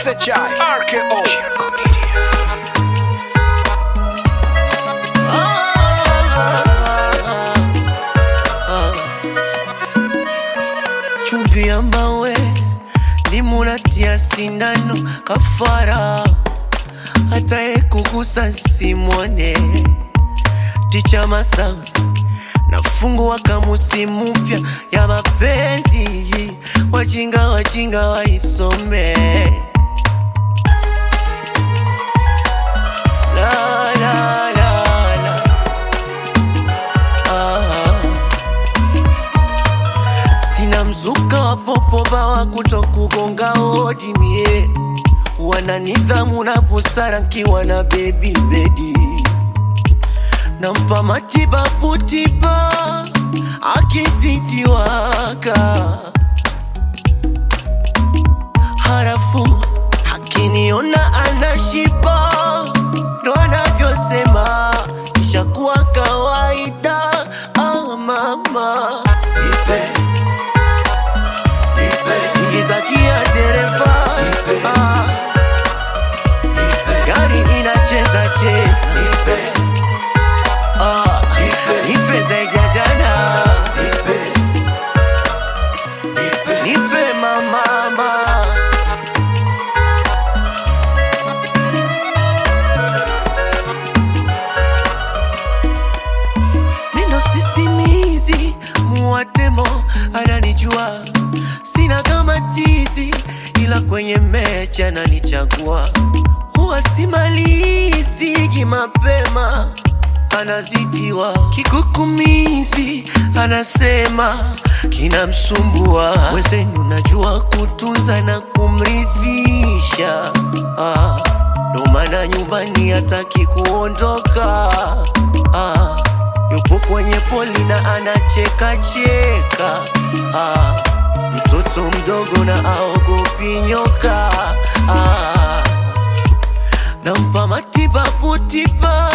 SHI RKO Shirko Media chumvi ya mawe limunatia sindano kafara hata kugusa simwone ticha masawe nafungua kamusi mpya ya mapenzi wajinga wajinga waisome la, la, la, la. Ah. Sina mzuka wa popoba wa kutokugonga hodi mie, wana nidhamu na busara nkiwa na baby bedi, nampa matibabu tiba akizidiwaka, harafu akiniona anashiba, ndo anavyosema ishakuwa kawaida. Ah, mama ipe ingiza gia dereva ah. gari inacheza cheza ah. nipe zaidi ya jana nipe mamama mindo sisimizi muwatemo ananijua sina kama tizi ila kwenye mechi ananichagua huwa simalizigi mapema anazidiwa kikukumizi anasema kinamsumbua wezenu najua kutunza na kumridhisha ah, ndo maana nyumbani hataki kuondoka ah, yupo kwenye poli na anacheka cheka ah, mtoto mdogo na aogopi nyoka ah, nampa matibabu tiba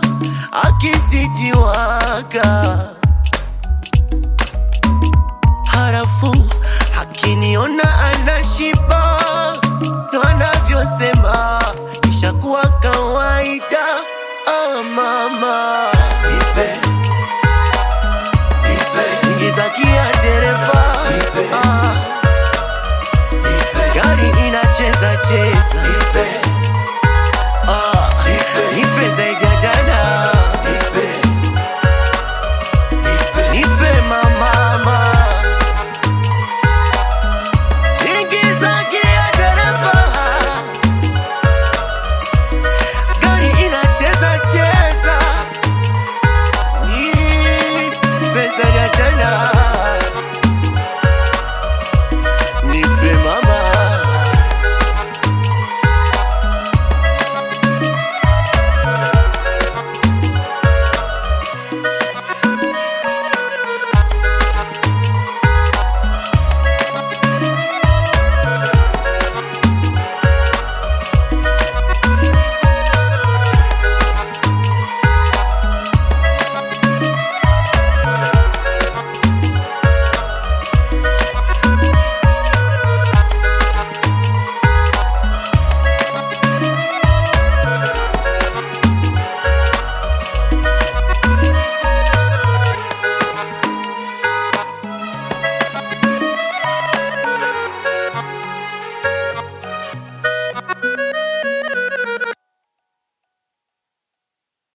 akizidiwaka harafu akiniona anashiba ndo anavyosema ishakuwa kawaida ah, mama ipe ingiza gia dereva ah, gari inacheza cheza ah, nipe zaidi